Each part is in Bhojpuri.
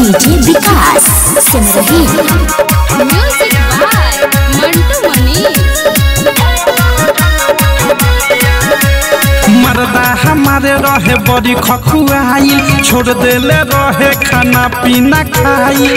DJ Vikas Simrahi music by Mantu Manish मर्दा हमारे रहे बड़ी खखुआई छोड़ देले रहे खाना पीना खाई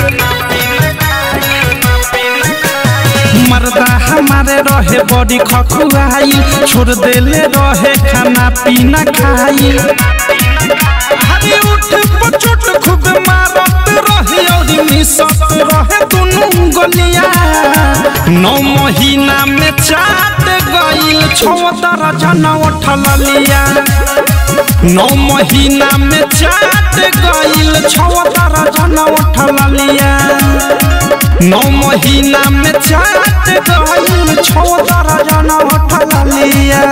मर्दा हमारे रहे बड़ी खखुआई छोड़ देले रहे खाना पीना खाई हरी उठ पचोट खूब मारत रहे और मिसत रहे दुनू गलिया नौ महीना में चाट गईल छोदर जन उठल लिया नौ महीना में चाट गईल छोदर जन उठल लिया नौ महीना में चाट गईल छोदर जन उठल लिया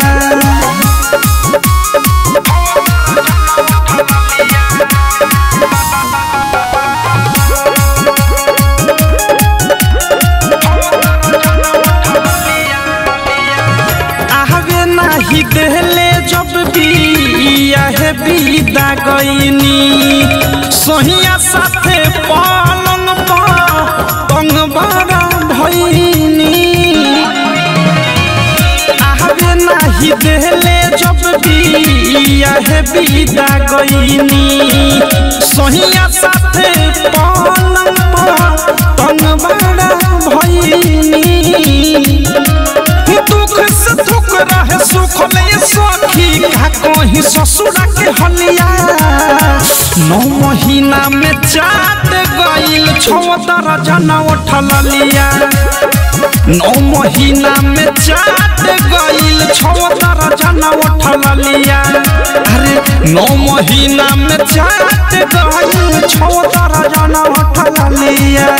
आगे नाही देहले जब बिया है विदा गईनी सोहिया साथे पलंग पर तंग बड़ा भईनी आगे नाही देहले जब बिया है विदा गईनी सोहिया साथे पलंग पर तंग बड़ा भईनी दुख से दुख रहे सुख ले सखी का कहीं ससुरा के हलिया नौ महीना में चाट गईल छोदर जन उठल लिया नौ महीना में चाट गईल छोदर जन उठल लिया अरे नौ महीना में चाट गईल छोदर जन उठल लिया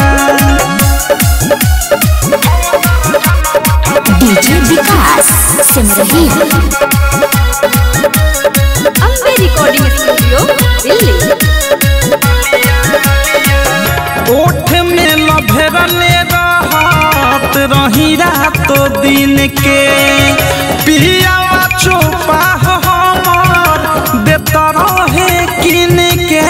DJ Vikas Simrahi Ambe recording studio Delhi ओठ में लभरले रहत रही रातो दिन के पियावा चोपा हमर देत रहे किन के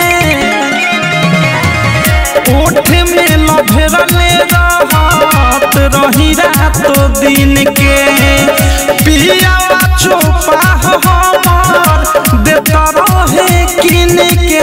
ओठ में लभरले रहत रही रातो दिन के पियावा चोपा हमर देत रहे किन के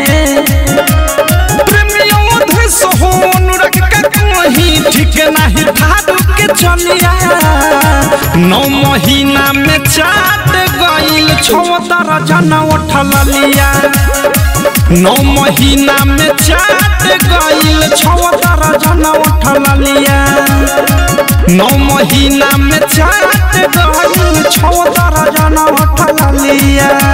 प्रेमियों धस होन रख के कहीं ठीक नहीं भादु के चलिया नौ महीना में चाट गईल छोदर जन उठल लिया नौ महीना में चाट गईल छोदर जन उठल लिया नौ महीना में चाट गईल छोदर जन उठल लिया